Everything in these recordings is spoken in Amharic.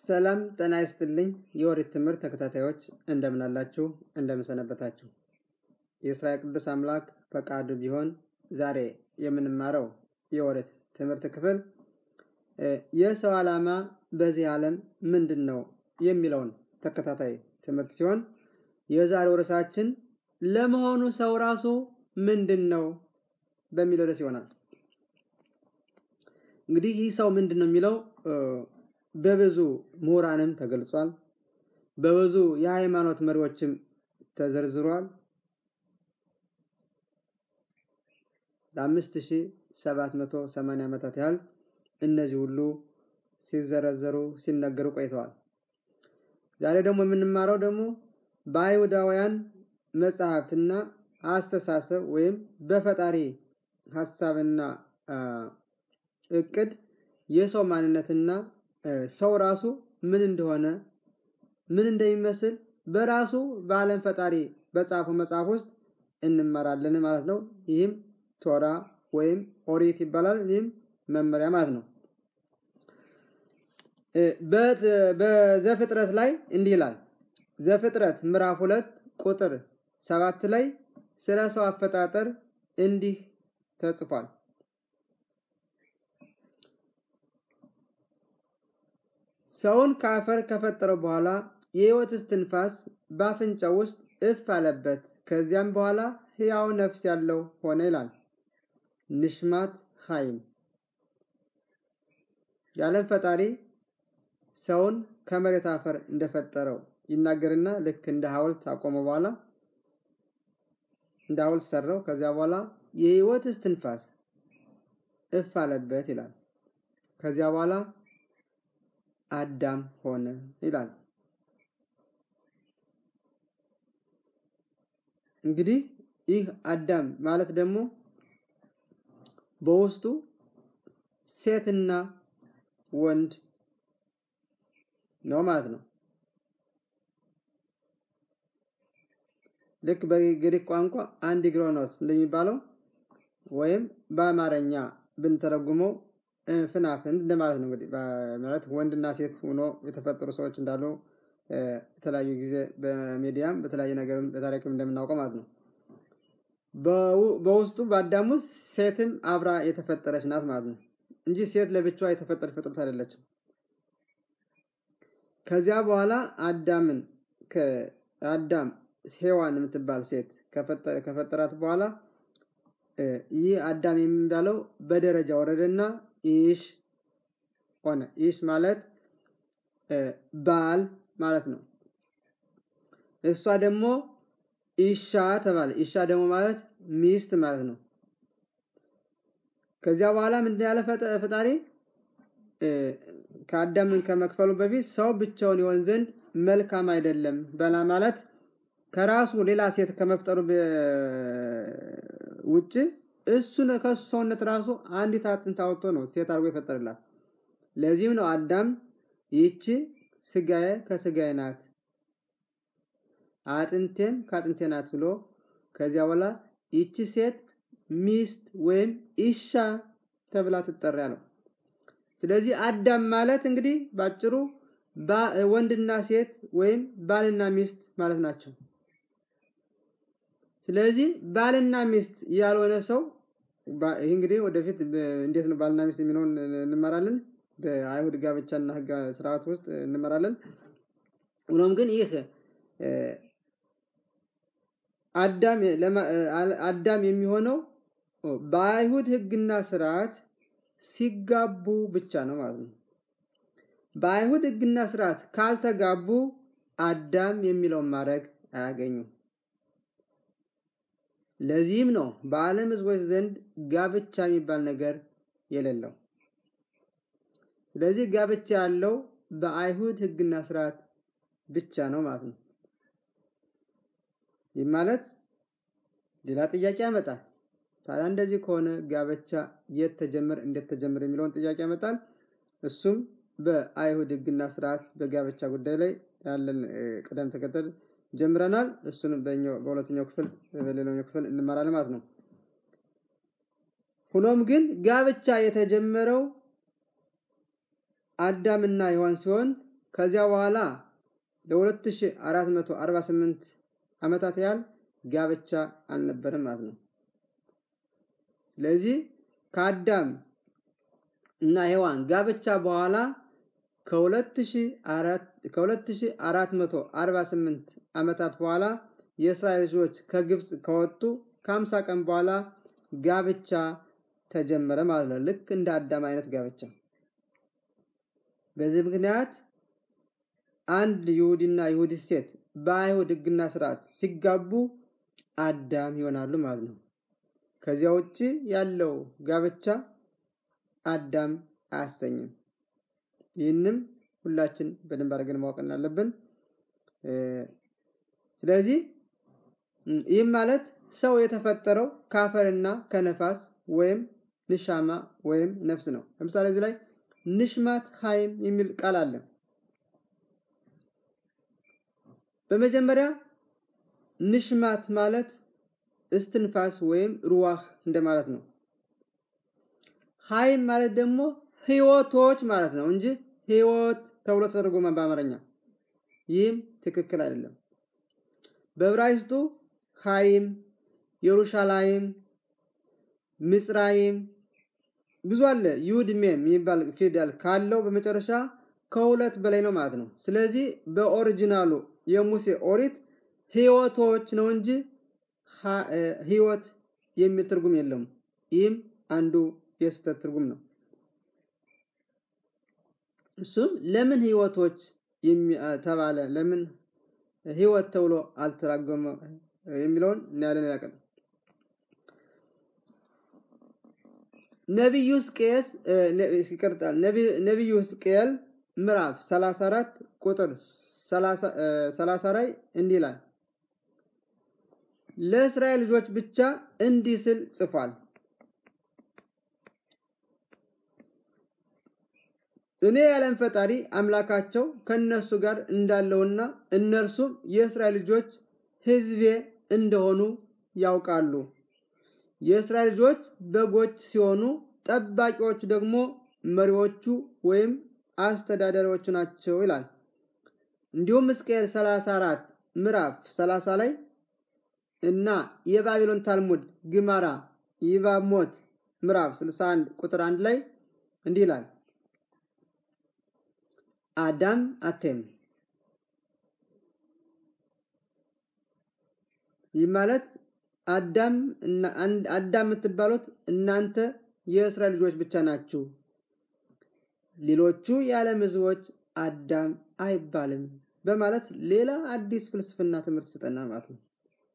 ሰላም ጤና ይስጥልኝ። የኦሪት ትምህርት ተከታታዮች እንደምን አላችሁ? እንደምን ሰነበታችሁ? የእስራኤል ቅዱስ አምላክ ፈቃዱ ቢሆን ዛሬ የምንማረው የኦሪት ትምህርት ክፍል የሰው ዓላማ በዚህ ዓለም ምንድን ነው የሚለውን ተከታታይ ትምህርት ሲሆን የዛሬው ርዕሳችን ለመሆኑ ሰው ራሱ ምንድን ነው በሚል ርዕስ ይሆናል። እንግዲህ ይህ ሰው ምንድን ነው የሚለው በብዙ ምሁራንም ተገልጿል። በብዙ የሃይማኖት መሪዎችም ተዘርዝሯል። ለአምስት ሺህ ሰባት መቶ ሰማንያ ዓመታት ያህል እነዚህ ሁሉ ሲዘረዘሩ ሲነገሩ ቆይተዋል። ዛሬ ደግሞ የምንማረው ደግሞ በአይሁዳውያን መጽሐፍትና አስተሳሰብ ወይም በፈጣሪ ሀሳብና እቅድ የሰው ማንነትና ሰው ራሱ ምን እንደሆነ ምን እንደሚመስል በራሱ በዓለም ፈጣሪ በጻፈው መጽሐፍ ውስጥ እንመራለን ማለት ነው። ይህም ቶራ ወይም ኦሪት ይባላል። ይህም መመሪያ ማለት ነው። በዘፍጥረት ላይ እንዲህ ይላል። ዘፍጥረት ምዕራፍ ሁለት ቁጥር ሰባት ላይ ስለ ሰው አፈጣጠር እንዲህ ተጽፏል። ሰውን ከአፈር ከፈጠረው በኋላ የሕይወት እስትንፋስ በአፍንጫው ውስጥ እፍ አለበት። ከዚያም በኋላ ሕያው ነፍስ ያለው ሆነ ይላል። ንሽማት ኻይም የዓለም ፈጣሪ ሰውን ከመሬት አፈር እንደፈጠረው ይናገርና ልክ እንደ ሐውልት አቆመ። በኋላ እንደ ሐውልት ሰራው። ከዚያ በኋላ የሕይወት እስትንፋስ እፍ አለበት ይላል። ከዚያ በኋላ አዳም ሆነ ይላል። እንግዲህ ይህ አዳም ማለት ደግሞ በውስጡ ሴትና ወንድ ነው ማለት ነው። ልክ በግሪክ ቋንቋ አንዲግሮኖስ እንደሚባለው ወይም በአማርኛ ብንተረጉመው ፍናፍንት እንደማለት ነው። እንግዲህ ማለት ወንድና ሴት ሆኖ የተፈጠሩ ሰዎች እንዳሉ የተለያዩ ጊዜ በሚዲያም በተለያዩ ነገርም በታሪክም እንደምናውቀው ማለት ነው። በውስጡ በአዳም ውስጥ ሴትም አብራ የተፈጠረች ናት ማለት ነው እንጂ ሴት ለብቻዋ የተፈጠረች ፍጥረት አይደለችም። ከዚያ በኋላ አዳምን ከአዳም ሔዋን የምትባል ሴት ከፈጠራት በኋላ ይህ አዳም የሚባለው በደረጃ ወረደና ኢሽ ሆነ። ኢሽ ማለት ባል ማለት ነው። እሷ ደግሞ ኢሻ ተባለ። ኢሻ ደግሞ ማለት ሚስት ማለት ነው። ከዚያ በኋላ ምንድን ያለ ፈጣሪ ከአዳምን ከመክፈሉ በፊት ሰው ብቻውን ይሆን ዘንድ መልካም አይደለም በላ ማለት ከራሱ ሌላ ሴት ከመፍጠሩ ውጭ እሱን ከሱ ሰውነት ራሱ አንዲት አጥንት አውጥቶ ነው ሴት አድርጎ ይፈጠርላት። ለዚህም ነው አዳም ይህቺ ስጋዬ ከስጋዬ ናት አጥንቴም ከአጥንቴ ናት ብሎ ከዚያ በኋላ ይቺ ሴት ሚስት ወይም ኢሻ ተብላ ትጠራ ነው። ስለዚህ አዳም ማለት እንግዲህ ባጭሩ ወንድና ሴት ወይም ባልና ሚስት ማለት ናቸው። ስለዚህ ባልና ሚስት ያልሆነ ሰው ይህ እንግዲህ ወደፊት እንዴት ነው ባልና ሚስት የሚለውን እንመራለን። በአይሁድ ጋብቻና ሕግ ስርዓት ውስጥ እንመራለን። ሆኖም ግን ይህ አዳም የሚሆነው በአይሁድ ሕግና ስርዓት ሲጋቡ ብቻ ነው ማለት ነው። በአይሁድ ሕግና ስርዓት ካልተጋቡ አዳም የሚለውን ማድረግ አያገኙም። ለዚህም ነው በዓለም ሕዝቦች ዘንድ ጋብቻ የሚባል ነገር የሌለው። ስለዚህ ጋብቻ ያለው በአይሁድ ሕግና ስርዓት ብቻ ነው ማለት ነው። ይህ ማለት ሌላ ጥያቄ ያመጣል። ታዲያ እንደዚህ ከሆነ ጋብቻ የት ተጀመረ፣ እንዴት ተጀመረ የሚለውን ጥያቄ ያመጣል። እሱም በአይሁድ ሕግና ስርዓት በጋብቻ ጉዳይ ላይ ያለን ቅደም ተከተል ጀምረናል። እሱንም በሁለተኛው ክፍል በሌላኛው ክፍል እንማራለን ማለት ነው። ሆኖም ግን ጋብቻ የተጀመረው አዳምና ሔዋን ሲሆን ከዚያ በኋላ ለ2448 ዓመታት ያህል ጋብቻ አልነበረም ማለት ነው። ስለዚህ ከአዳም እና ሔዋን ጋብቻ በኋላ ከ2448 ዓመታት በኋላ የእስራኤል ልጆች ከግብፅ ከወጡ ከ50 ቀን በኋላ ጋብቻ ተጀመረ ማለት ነው። ልክ እንደ አዳም አይነት ጋብቻ። በዚህ ምክንያት አንድ ይሁዲና ይሁዲት ሴት በአይሁድ ሕግና ስርዓት ሲጋቡ አዳም ይሆናሉ ማለት ነው። ከዚያ ውጭ ያለው ጋብቻ አዳም አያሰኝም። ይህንም ሁላችን በደንብ አድርገን ማወቅ አለብን። ስለዚህ ይህም ማለት ሰው የተፈጠረው ከአፈርና ከነፋስ ወይም ንሻማ ወይም ነፍስ ነው። ለምሳሌ እዚህ ላይ ንሽማት ሀይም የሚል ቃል አለ። በመጀመሪያ ንሽማት ማለት እስትንፋስ ወይም ሩዋህ እንደማለት ነው። ሀይም ማለት ደግሞ ህይወቶች ማለት ነው እንጂ ህይወት ተብሎ ተተርጎመ በአማርኛ። ይህም ትክክል አይደለም። በዕብራይስጡ ሀይም፣ የሩሻላይም፣ ምጽራይም ብዙ አለ። ዩድ ሜም የሚባል ፊደል ካለው በመጨረሻ ከሁለት በላይ ነው ማለት ነው። ስለዚህ በኦሪጂናሉ የሙሴ ኦሪት ህይወቶች ነው እንጂ ህይወት የሚል ትርጉም የለውም። ይህም አንዱ የስህተት ትርጉም ነው። እሱም ለምን ህይወቶች ተባለ፣ ለምን ህይወት ተብሎ አልተራጎመ የሚለውን እናያለን። ያቀል ነቢዩ ሕዝቅኤል ይቀርጣል። ነቢዩ ሕዝቅኤል ምዕራፍ 34 ቁጥር 30 ላይ እንዲህ ይላል፣ ለእስራኤል ልጆች ብቻ እንዲህ ስል ጽፏል እኔ የዓለም ፈጣሪ አምላካቸው ከእነርሱ ጋር እንዳለውና እነርሱም የእስራኤል ልጆች ሕዝቤ እንደሆኑ ያውቃሉ። የእስራኤል ልጆች በጎች ሲሆኑ ጠባቂዎቹ ደግሞ መሪዎቹ ወይም አስተዳዳሪዎቹ ናቸው ይላል። እንዲሁም ሕዝቅኤል 34 ምዕራፍ 30 ላይ እና የባቢሎን ታልሙድ ግማራ ይባሞት ምዕራፍ 61 ቁጥር 1 ላይ እንዲህ ይላል አዳም አቴም ይህ ማለት አዳም አዳም የምትባሉት እናንተ የእስራኤል ልጆች ብቻ ናችሁ። ሌሎቹ የዓለም ሕዝቦች አዳም አይባልም በማለት ሌላ አዲስ ፍልስፍና ትምህርት ስጠና ማለት ነው።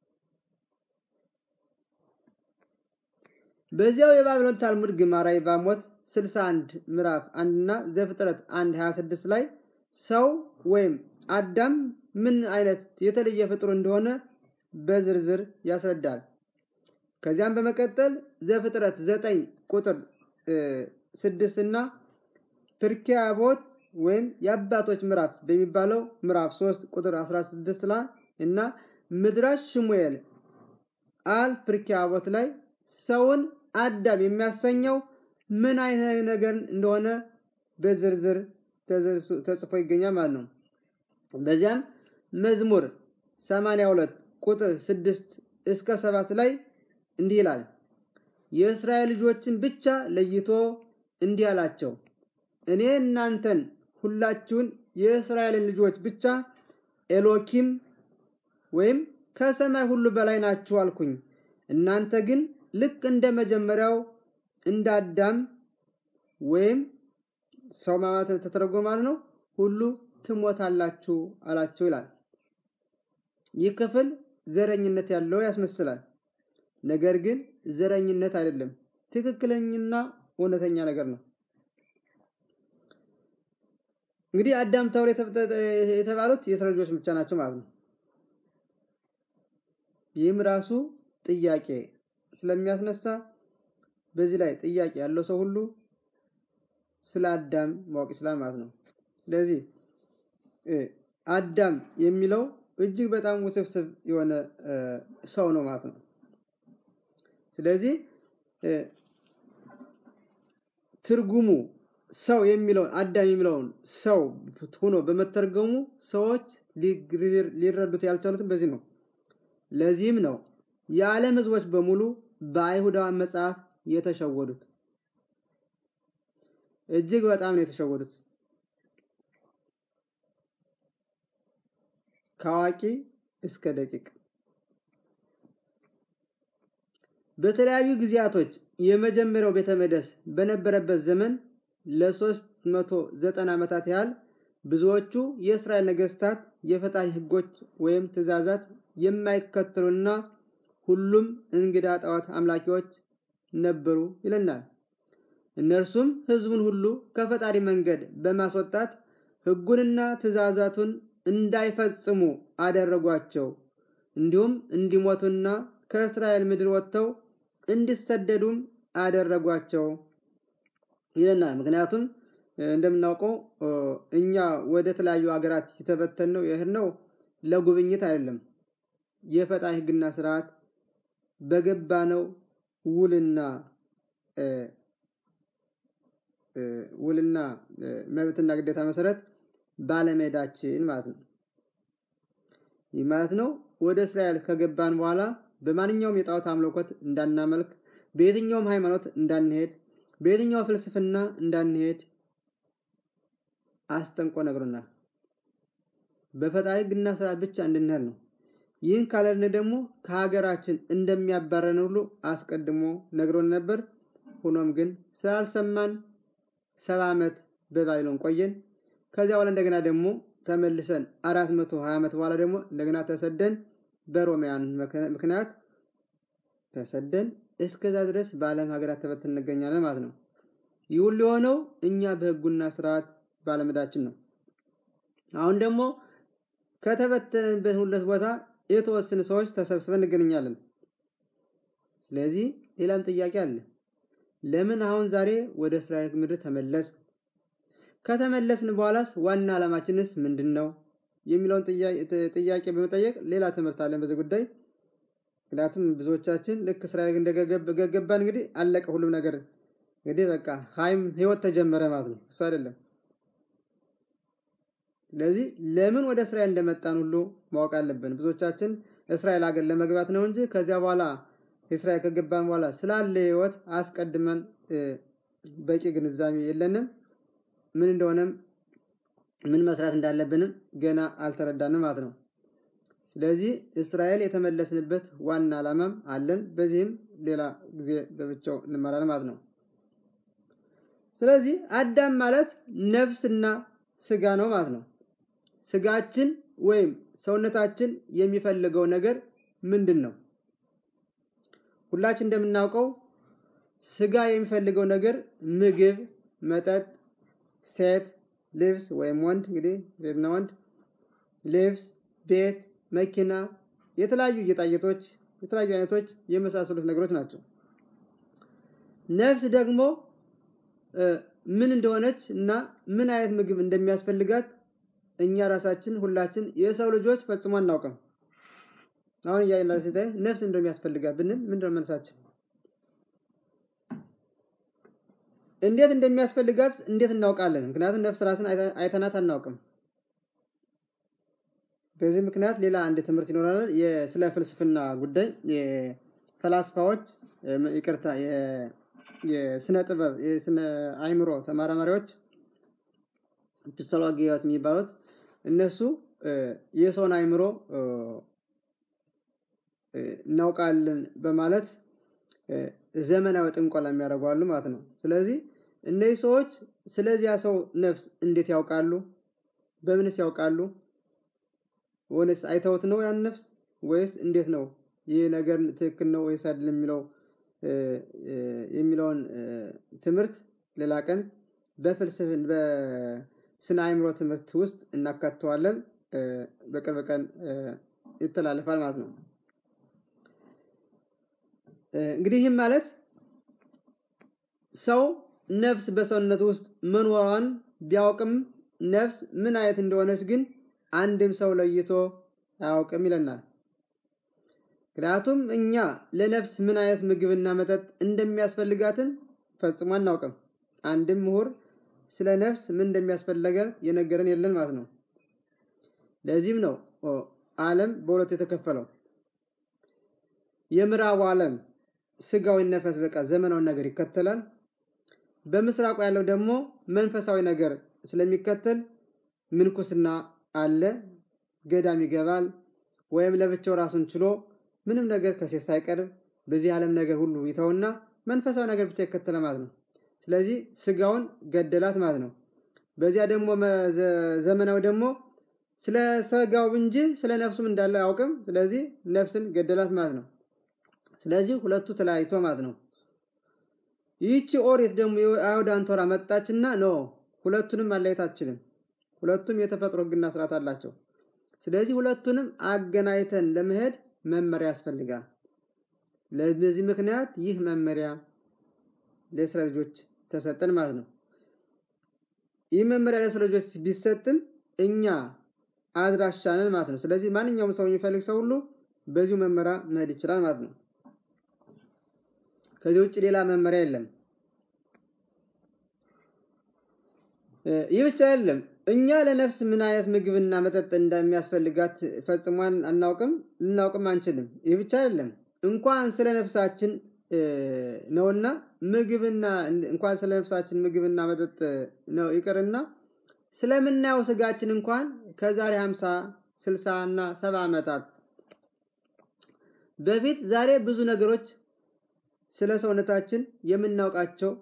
በዚያው የባቢሎን ታልሙድ ግማራ ይባሞት 61 ምዕራፍ 1 እና ዘፍጥረት 1 26 ላይ ሰው ወይም አዳም ምን አይነት የተለየ ፍጡር እንደሆነ በዝርዝር ያስረዳል። ከዚያም በመቀጠል ዘፍጥረት 9 ቁጥር 6 እና ፕርኪያቦት ወይም የአባቶች ምዕራፍ በሚባለው ምዕራፍ 3 ቁጥር 16 ላይ እና ምድራሽ ሽሙኤል አል ፕርኪያቦት ላይ ሰውን አዳም የሚያሰኘው ምን አይነት ነገር እንደሆነ በዝርዝር ተጽፎ ይገኛል ማለት ነው። በዚያም መዝሙር 82 ቁጥር 6 እስከ 7 ላይ እንዲህ ይላል። የእስራኤል ልጆችን ብቻ ለይቶ እንዲህ አላቸው፣ እኔ እናንተን ሁላችሁን የእስራኤልን ልጆች ብቻ ኤሎኪም ወይም ከሰማይ ሁሉ በላይ ናችሁ አልኩኝ። እናንተ ግን ልክ እንደ መጀመሪያው እንደ አዳም ወይም ሰው ማለት ተተረጎመ ማለት ነው ሁሉ ትሞታላችሁ አላቸው ይላል። ይህ ክፍል ዘረኝነት ያለው ያስመስላል። ነገር ግን ዘረኝነት አይደለም፣ ትክክለኛና እውነተኛ ነገር ነው። እንግዲህ አዳም ተብሎ የተባሉት የእስራኤል ልጆች ብቻ ናቸው ማለት ነው። ይህም ራሱ ጥያቄ ስለሚያስነሳ በዚህ ላይ ጥያቄ ያለው ሰው ሁሉ ስለ አዳም ማወቅ ይችላል ማለት ነው። ስለዚህ አዳም የሚለው እጅግ በጣም ውስብስብ የሆነ ሰው ነው ማለት ነው። ስለዚህ ትርጉሙ ሰው የሚለውን አዳም የሚለውን ሰው ሆኖ በመተርገሙ ሰዎች ሊረዱት ያልቻሉትን በዚህ ነው። ለዚህም ነው የዓለም ሕዝቦች በሙሉ በአይሁዳውያን መጽሐፍ የተሸወዱት። እጅግ በጣም ነው የተሸወዱት። ከአዋቂ እስከ ደቂቅ በተለያዩ ጊዜያቶች የመጀመሪያው ቤተ መቅደስ በነበረበት ዘመን ለሶስት መቶ ዘጠና ዓመታት ያህል ብዙዎቹ የእስራኤል ነገስታት የፈጣሪ ሕጎች ወይም ትእዛዛት የማይከተሉና ሁሉም እንግዳ ጣዖት አምላኪዎች ነበሩ ይለናል። እነርሱም ሕዝቡን ሁሉ ከፈጣሪ መንገድ በማስወጣት ሕጉንና ትእዛዛቱን እንዳይፈጽሙ አደረጓቸው። እንዲሁም እንዲሞቱና ከእስራኤል ምድር ወጥተው እንዲሰደዱም አደረጓቸው ይለናል። ምክንያቱም እንደምናውቀው እኛ ወደ ተለያዩ ሀገራት የተበተን ነው ይህ ነው ለጉብኝት አይደለም። የፈጣሪ ሕግና ስርዓት በገባነው ውልና ውልና መብትና ግዴታ መሰረት ባለመሄዳችን ማለት ነው። ይህ ማለት ነው ወደ እስራኤል ከገባን በኋላ በማንኛውም የጣዖት አምልኮት እንዳናመልክ፣ በየትኛውም ሃይማኖት እንዳንሄድ፣ በየትኛው ፍልስፍና እንዳንሄድ አስጠንቆ ነግሮናል። በፈጣሪ ሕግና ስርዓት ብቻ እንድንሄድ ነው። ይህን ካለን ደግሞ ከሀገራችን እንደሚያባረን ሁሉ አስቀድሞ ነግሮን ነበር። ሆኖም ግን ስላልሰማን ሰባ ዓመት በባቢሎን ቆየን። ከዚያ በኋላ እንደገና ደግሞ ተመልሰን አራት መቶ ሀያ ዓመት በኋላ ደግሞ እንደገና ተሰደን በሮሚያን ምክንያት ተሰደን እስከዛ ድረስ በዓለም ሀገራት ተበትን እንገኛለን ማለት ነው። ይህ ሁሉ የሆነው እኛ በህጉና ስርዓት ባለመዳችን ነው። አሁን ደግሞ ከተበተንበት ሁለት ቦታ የተወሰኑ ሰዎች ተሰብስበን እንገኛለን። ስለዚህ ሌላም ጥያቄ አለ። ለምን አሁን ዛሬ ወደ እስራኤል ምድር ተመለስ? ከተመለስን በኋላስ ዋና ዓላማችንስ ምንድን ነው የሚለውን ጥያቄ በመጠየቅ ሌላ ትምህርት አለን በዚህ ጉዳይ። ምክንያቱም ብዙዎቻችን ልክ እስራኤል እንደገባን እንግዲህ አለቀ ሁሉም ነገር እንግዲህ በቃ ሀይም ህይወት ተጀመረ ማለት ነው። እሱ አይደለም። ስለዚህ ለምን ወደ እስራኤል እንደመጣን ሁሉ ማወቅ አለብን። ብዙዎቻችን እስራኤል ሀገር ለመግባት ነው እንጂ ከዚያ በኋላ እስራኤል ከገባን በኋላ ስላለ ህይወት አስቀድመን በቂ ግንዛቤ የለንም። ምን እንደሆነም ምን መስራት እንዳለብንም ገና አልተረዳንም ማለት ነው። ስለዚህ እስራኤል የተመለስንበት ዋና ዓላማም አለን። በዚህም ሌላ ጊዜ በብቻው እንመራለን ማለት ነው። ስለዚህ አዳም ማለት ነፍስና ስጋ ነው ማለት ነው። ስጋችን ወይም ሰውነታችን የሚፈልገው ነገር ምንድን ነው? ሁላችን እንደምናውቀው ስጋ የሚፈልገው ነገር ምግብ፣ መጠጥ፣ ሴት፣ ልብስ ወይም ወንድ እንግዲህ ሴትና ወንድ፣ ልብስ፣ ቤት፣ መኪና፣ የተለያዩ ጌጣጌጦች፣ የተለያዩ አይነቶች የመሳሰሉት ነገሮች ናቸው። ነፍስ ደግሞ ምን እንደሆነች እና ምን አይነት ምግብ እንደሚያስፈልጋት እኛ ራሳችን ሁላችን የሰው ልጆች ፈጽሞ አናውቅም። አሁን እያየን ሲታይ ነፍስ እንደሚያስፈልጋት ብንል ምንድን ነው መልሳችን? እንዴት እንደሚያስፈልጋት እንዴት እናውቃለን? ምክንያቱም ነፍስ ራስን አይተናት አናውቅም። በዚህ ምክንያት ሌላ አንድ ትምህርት ይኖራል። ስለ ፍልስፍና ጉዳይ የፈላስፋዎች ይቅርታ፣ የስነ ጥበብ የስነ አይምሮ ተመራማሪዎች ፒስቶሎጊያት የሚባሉት እነሱ የሰውን አይምሮ እናውቃለን በማለት ዘመናዊ ጥንቆላ የሚያደርጓሉ ማለት ነው። ስለዚህ እነዚህ ሰዎች ስለዚያ ሰው ነፍስ እንዴት ያውቃሉ? በምንስ ያውቃሉ? ወይስ አይተውት ነው ያን ነፍስ ወይስ እንዴት ነው ይህ ነገር ትክክል ነው ወይስ አይደለም የሚለው የሚለውን ትምህርት ሌላ ቀን በፍልስፍን በስነ አእምሮ ትምህርት ውስጥ እናካተዋለን። በቅርብ ቀን ይተላለፋል ማለት ነው። እንግዲህ ይህም ማለት ሰው ነፍስ በሰውነት ውስጥ መኖሯን ቢያውቅም ነፍስ ምን አይነት እንደሆነች ግን አንድም ሰው ለይቶ አያውቅም ይለናል። ምክንያቱም እኛ ለነፍስ ምን አይነት ምግብና መጠጥ እንደሚያስፈልጋትን ፈጽሞ አናውቅም። አንድም ምሁር ስለ ነፍስ ምን እንደሚያስፈልገ የነገረን የለን ማለት ነው። ለዚህም ነው ዓለም በሁለት የተከፈለው። የምዕራቡ ዓለም ስጋዊ ነፈስ በቃ ዘመናዊ ነገር ይከተላል። በምስራቁ ያለው ደግሞ መንፈሳዊ ነገር ስለሚከተል ምንኩስና አለ፣ ገዳም ይገባል፣ ወይም ለብቻው ራሱን ችሎ ምንም ነገር ከሴት ሳይቀርብ በዚህ ዓለም ነገር ሁሉ ይተውና መንፈሳዊ ነገር ብቻ ይከተለ ማለት ነው። ስለዚህ ስጋውን ገደላት ማለት ነው። በዚያ ደግሞ ዘመናዊ ደግሞ ስለ ስጋው እንጂ ስለ ነፍሱም እንዳለ አያውቅም። ስለዚህ ነፍስን ገደላት ማለት ነው። ስለዚህ ሁለቱ ተለያይቶ ማለት ነው። ይህቺ ኦሪት ደግሞ የአይሁዳን ቶራ መጣችና ኖ ሁለቱንም ማለየት አትችልም። ሁለቱም የተፈጥሮ ሕግና ስርዓት አላቸው። ስለዚህ ሁለቱንም አገናኝተን ለመሄድ መመሪያ ያስፈልጋል። ለዚህ ምክንያት ይህ መመሪያ ለእስራኤል ልጆች ተሰጠን ማለት ነው። ይህ መመሪያ ለእስራኤል ልጆች ቢሰጥም እኛ አድራሻንን ማለት ነው። ስለዚህ ማንኛውም ሰው የሚፈልግ ሰው ሁሉ በዚሁ መመሪያ መሄድ ይችላል ማለት ነው። ከዚህ ውጭ ሌላ መመሪያ የለም። ይህ ብቻ አይደለም። እኛ ለነፍስ ምን አይነት ምግብና መጠጥ እንደሚያስፈልጋት ፈጽሟን አናውቅም፣ ልናውቅም አንችልም። ይህ ብቻ አይደለም። እንኳን ስለ ነፍሳችን ነውና ምግብና እንኳን ስለ ነፍሳችን ምግብና መጠጥ ነው ይቅርና ስለምናየው ስጋችን እንኳን ከዛሬ 50 60 እና 70 ዓመታት በፊት ዛሬ ብዙ ነገሮች ስለ ሰውነታችን የምናውቃቸው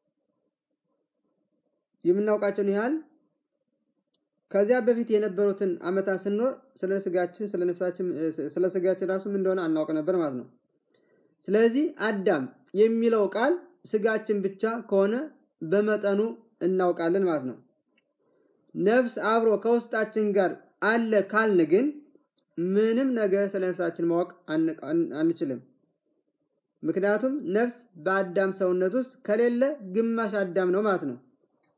የምናውቃቸውን ያህል ከዚያ በፊት የነበሩትን ዓመታት ስንኖር ስለ ስጋችን ስለ ነፍሳችን ስለ ስጋችን ራሱ ምን እንደሆነ አናውቅ ነበር ማለት ነው። ስለዚህ አዳም የሚለው ቃል ስጋችን ብቻ ከሆነ በመጠኑ እናውቃለን ማለት ነው። ነፍስ አብሮ ከውስጣችን ጋር አለ ካልን ግን ምንም ነገር ስለ ነፍሳችን ማወቅ አንችልም። ምክንያቱም ነፍስ በአዳም ሰውነት ውስጥ ከሌለ ግማሽ አዳም ነው ማለት ነው።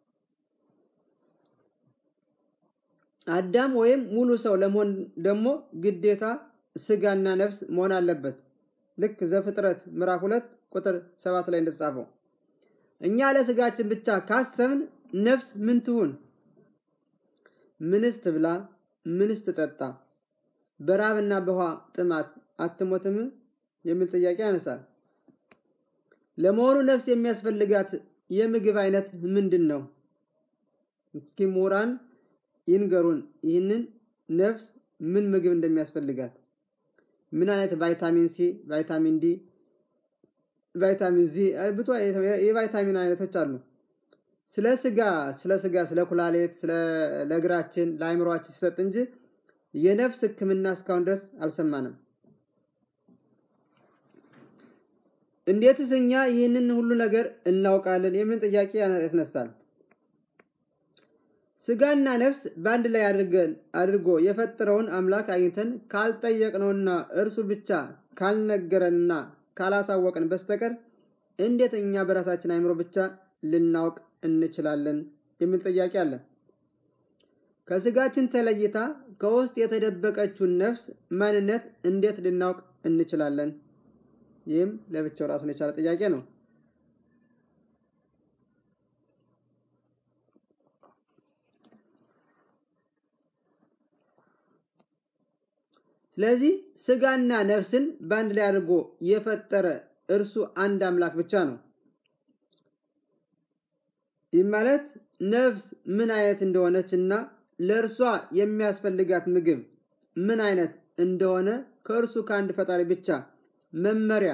አዳም ወይም ሙሉ ሰው ለመሆን ደግሞ ግዴታ ስጋና ነፍስ መሆን አለበት። ልክ ዘፍጥረት ምዕራፍ ሁለት ቁጥር ሰባት ላይ እንደተጻፈው እኛ ለስጋችን ብቻ ካሰብን ነፍስ ምን ትሁን? ምንስ ትብላ? ምንስ ትጠጣ? በራብና በውሃ ጥማት አትሞትም? የሚል ጥያቄ ያነሳል። ለመሆኑ ነፍስ የሚያስፈልጋት የምግብ አይነት ምንድን ነው? እስኪ ምሁራን ይንገሩን። ይህንን ነፍስ ምን ምግብ እንደሚያስፈልጋት ምን አይነት ቫይታሚን ሲ፣ ቫይታሚን ዲ፣ ቫይታሚን ዚ ብቶ የቫይታሚን አይነቶች አሉ። ስለ ስጋ ስለ ስጋ ስለ ኩላሌት ስለ ለእግራችን ለአይምሯችን ሲሰጥ እንጂ የነፍስ ሕክምና እስካሁን ድረስ አልሰማንም። እንዴትስ እኛ ይህንን ሁሉ ነገር እናውቃለን? የሚል ጥያቄ ያስነሳል። ስጋና ነፍስ በአንድ ላይ አድርገን አድርጎ የፈጠረውን አምላክ አግኝተን ካልጠየቅነውና እርሱ ብቻ ካልነገረንና ካላሳወቅን በስተቀር እንዴት እኛ በራሳችን አይምሮ ብቻ ልናውቅ እንችላለን? የሚል ጥያቄ አለ። ከስጋችን ተለይታ ከውስጥ የተደበቀችውን ነፍስ ማንነት እንዴት ልናውቅ እንችላለን? ይህም ለብቻው ራሱን የቻለ ጥያቄ ነው። ስለዚህ ስጋና ነፍስን በአንድ ላይ አድርጎ የፈጠረ እርሱ አንድ አምላክ ብቻ ነው። ይህ ማለት ነፍስ ምን አይነት እንደሆነች እና ለእርሷ የሚያስፈልጋት ምግብ ምን አይነት እንደሆነ ከእርሱ ከአንድ ፈጣሪ ብቻ መመሪያ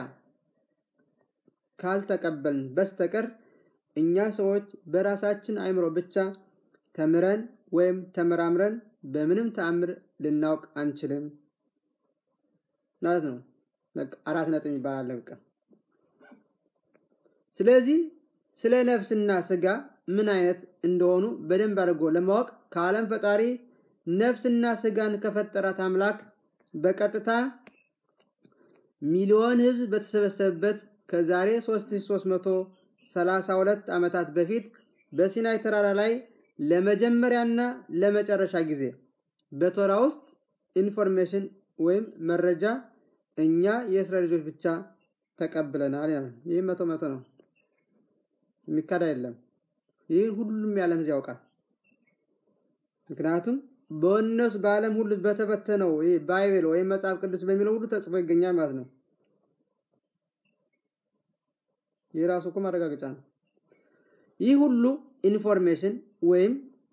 ካልተቀበልን በስተቀር እኛ ሰዎች በራሳችን አይምሮ ብቻ ተምረን ወይም ተመራምረን በምንም ተአምር ልናውቅ አንችልም ማለት ነው። አራት ነጥብ ይባላል። በቃ ስለዚህ ስለ ነፍስና ስጋ ምን አይነት እንደሆኑ በደንብ አድርጎ ለማወቅ ከዓለም ፈጣሪ ነፍስና ስጋን ከፈጠራት አምላክ በቀጥታ ሚሊዮን ሕዝብ በተሰበሰበበት ከዛሬ 3332 ዓመታት በፊት በሲናይ ተራራ ላይ ለመጀመሪያና ለመጨረሻ ጊዜ በቶራ ውስጥ ኢንፎርሜሽን ወይም መረጃ እኛ የእስራኤል ልጆች ብቻ ተቀብለናል። ይህ መቶ መቶ ነው፣ የሚካድ አይደለም። ይህን ሁሉም የዓለም ሕዝብ ያውቃል። ምክንያቱም በእነሱ በዓለም ሁሉ በተበተነው ይህ ባይብል ወይም መጽሐፍ ቅዱስ በሚለው ሁሉ ተጽፎ ይገኛል ማለት ነው። ይህ ራሱ እኮ ማረጋገጫ ነው። ይህ ሁሉ ኢንፎርሜሽን ወይም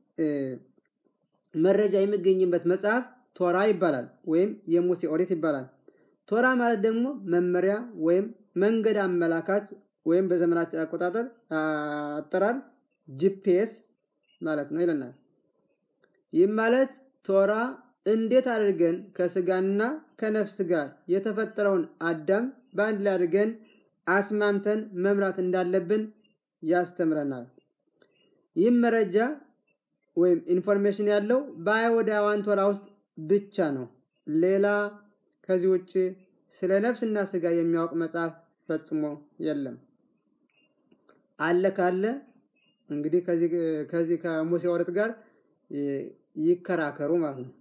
መረጃ የሚገኝበት መጽሐፍ ቶራ ይባላል፣ ወይም የሙሴ ኦሪት ይባላል። ቶራ ማለት ደግሞ መመሪያ ወይም መንገድ አመላካች ወይም በዘመናችን አቆጣጠር አጠራር ጂፒኤስ ማለት ነው ይለናል። ይህም ማለት ቶራ እንዴት አድርገን ከስጋና ከነፍስ ጋር የተፈጠረውን አዳም በአንድ ላይ አድርገን አስማምተን መምራት እንዳለብን ያስተምረናል። ይህም መረጃ ወይም ኢንፎርሜሽን ያለው በአይሁዳውያን ቶራ ውስጥ ብቻ ነው። ሌላ ከዚህ ውጭ ስለ ነፍስና ስጋ የሚያውቅ መጽሐፍ ፈጽሞ የለም። አለ ካለ እንግዲህ ከዚህ ከሙሴ ኦሪት ጋር ይከራከሩ ማለት ነው።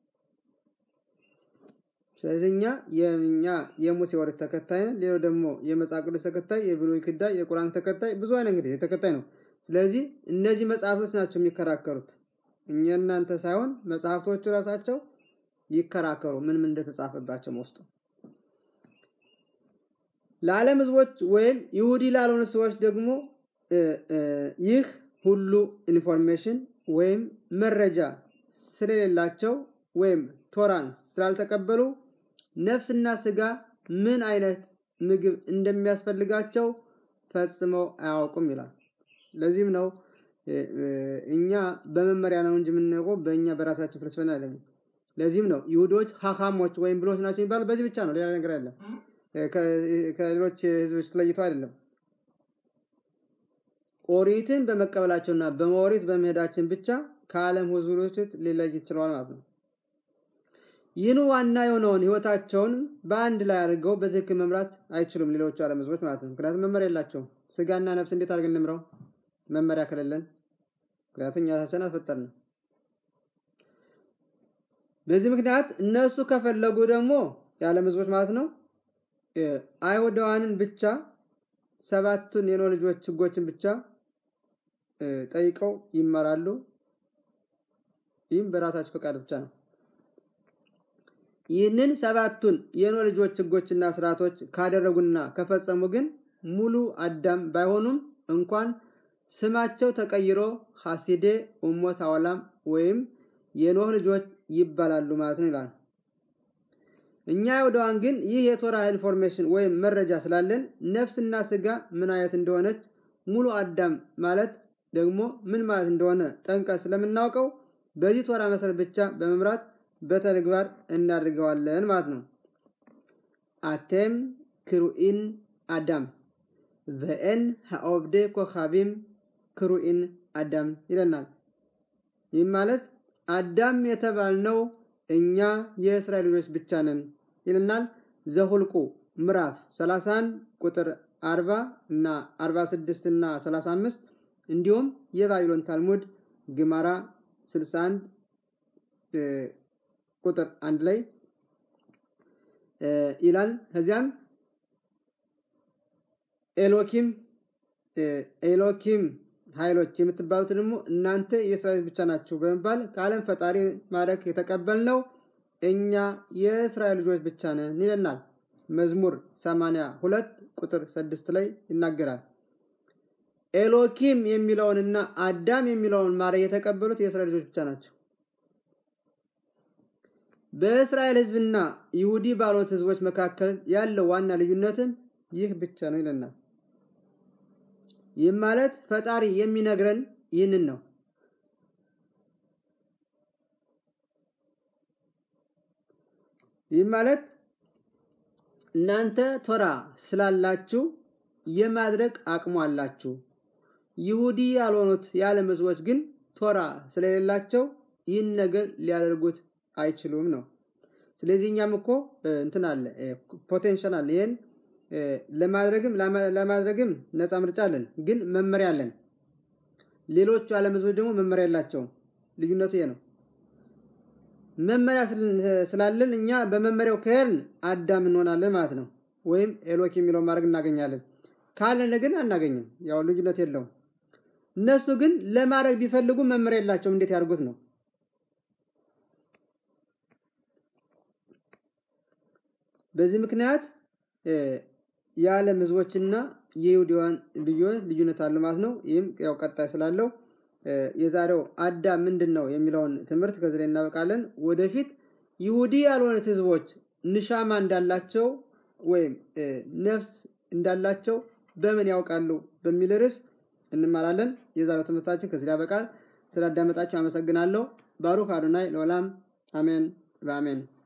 ስለዚህ እኛ የኛ የሙሴ ኦሪት ተከታይ ነን። ሌላው ደግሞ የመጽሐፍ ቅዱስ ተከታይ፣ የብሉይ ኪዳን፣ የቁርአን ተከታይ ብዙ አይነት እንግዲህ ተከታይ ነው። ስለዚህ እነዚህ መጽሐፍቶች ናቸው የሚከራከሩት እኛ እናንተ ሳይሆን መጽሐፍቶቹ ራሳቸው ይከራከሩ ምን ምን እንደተጻፈባቸው ውስጡ ለዓለም ሕዝቦች ወይም ይሁዲ ላልሆኑ ሰዎች ደግሞ ይህ ሁሉ ኢንፎርሜሽን ወይም መረጃ ስለሌላቸው ወይም ቶራን ስላልተቀበሉ ነፍስና ስጋ ምን አይነት ምግብ እንደሚያስፈልጋቸው ፈጽመው አያውቁም ይላል። ለዚህም ነው እኛ በመመሪያ ነው እንጂ የምናውቀው በእኛ በራሳችን ፍልስፍና አይደለም። ለዚህም ነው ይሁዶች ሀካሞች ወይም ብሎች ናቸው የሚባሉ በዚህ ብቻ ነው። ሌላ ነገር አይደለም። ከሌሎች ህዝቦች ተለይተው አይደለም። ኦሪትን በመቀበላቸውና በመኦሪት በመሄዳችን ብቻ ከዓለም ህዝቦች ሊለይ ይችለዋል ማለት ነው። ይህን ዋና የሆነውን ህይወታቸውን በአንድ ላይ አድርገው በትክክል መምራት አይችሉም ሌሎቹ ዓለም ህዝቦች ማለት ነው። ምክንያቱም መመሪያ የላቸውም። ስጋና ነፍስ እንዴት አድርገን እንምረው መመሪያ ከሌለን? ምክንያቱም እኛ ራሳችን አልፈጠርንም። በዚህ ምክንያት እነሱ ከፈለጉ ደግሞ የዓለም ህዝቦች ማለት ነው አይሁዳውያንን ብቻ ሰባቱን የኖህ ልጆች ህጎችን ብቻ ጠይቀው ይመራሉ። ይህም በራሳቸው ፈቃድ ብቻ ነው። ይህንን ሰባቱን የኖህ ልጆች ህጎችና ስርዓቶች ካደረጉና ከፈጸሙ ግን ሙሉ አዳም ባይሆኑም እንኳን ስማቸው ተቀይሮ ሐሲዴ ኡሞት አወላም ወይም የኖህ ልጆች ይባላሉ ማለት ነው ይላል። እኛ አይሁዳውያን ግን ይህ የቶራ ኢንፎርሜሽን ወይም መረጃ ስላለን ነፍስና ስጋ ምን አይነት እንደሆነች ሙሉ አዳም ማለት ደግሞ ምን ማለት እንደሆነ ጠንቀን ስለምናውቀው በዚህ ቶራ መሰረት ብቻ በመምራት በተግባር እናድርገዋለን ማለት ነው። አቴም ክሩኢን አዳም va'en ha'obde ኮኻቢም ክሩኢን አዳም ይለናል። ይህም ማለት አዳም የተባልነው እኛ የእስራኤል ልጆች ብቻ ነን ይለናል። ዘሁልቁ ምዕራፍ 31 ቁጥር 40 እና 46 እና 35 እንዲሁም የባቢሎን ታልሙድ ግማራ 61 ቁጥር አንድ ላይ ይላል። ከዚያም ኤሎኪም ኤሎኪም ኃይሎች የምትባሉት ደግሞ እናንተ የእስራኤል ብቻ ናችሁ በመባል ከዓለም ፈጣሪ ማድረግ የተቀበልነው እኛ የእስራኤል ልጆች ብቻ ነን ይለናል። መዝሙር 82 ቁጥር 6 ላይ ይናገራል። ኤሎኪም የሚለውንና አዳም የሚለውን ማድረግ የተቀበሉት የእስራኤል ልጆች ብቻ ናቸው። በእስራኤል ሕዝብና ይሁዲ ባልሆኑት ሕዝቦች መካከል ያለው ዋና ልዩነትን ይህ ብቻ ነው ይለናል። ይህም ማለት ፈጣሪ የሚነግረን ይህንን ነው። ይህም ማለት እናንተ ቶራ ስላላችሁ የማድረግ አቅሙ አላችሁ። ይሁዲ ያልሆኑት የዓለም ህዝቦች ግን ቶራ ስለሌላቸው ይህን ነገር ሊያደርጉት አይችሉም ነው። ስለዚህ እኛም እኮ እንትን አለ ፖቴንሻል አለ። ይህን ለማድረግም ለማድረግም ነፃ ምርጫ አለን፣ ግን መመሪያ አለን። ሌሎቹ ዓለም ህዝቦች ደግሞ መመሪያ የላቸውም። ልዩነቱ ይሄ ነው። መመሪያ ስላለን እኛ በመመሪያው ከሄድን አዳም እንሆናለን ማለት ነው። ወይም ኤሎክ የሚለውን ማድረግ እናገኛለን። ካለን ግን አናገኝም። ያው ልዩነት የለውም። እነሱ ግን ለማድረግ ቢፈልጉ መመሪያ የላቸውም። እንዴት ያድርጉት ነው። በዚህ ምክንያት የዓለም ህዝቦችና የይሁዳውያን ልዩነት አለ ማለት ነው። ይህም ያው ቀጣይ ስላለው የዛሬው አዳም ምንድን ነው የሚለውን ትምህርት ከዚህ ላይ እናበቃለን። ወደፊት ይሁዲ ያልሆኑት ህዝቦች ንሻማ እንዳላቸው ወይም ነፍስ እንዳላቸው በምን ያውቃሉ በሚል ርዕስ እንማራለን። የዛሬው ትምህርታችን ከዚህ ላይ ያበቃል። ስላዳመጣችሁ አመሰግናለሁ። ባሩክ አዶናይ ለዓለም አሜን በአሜን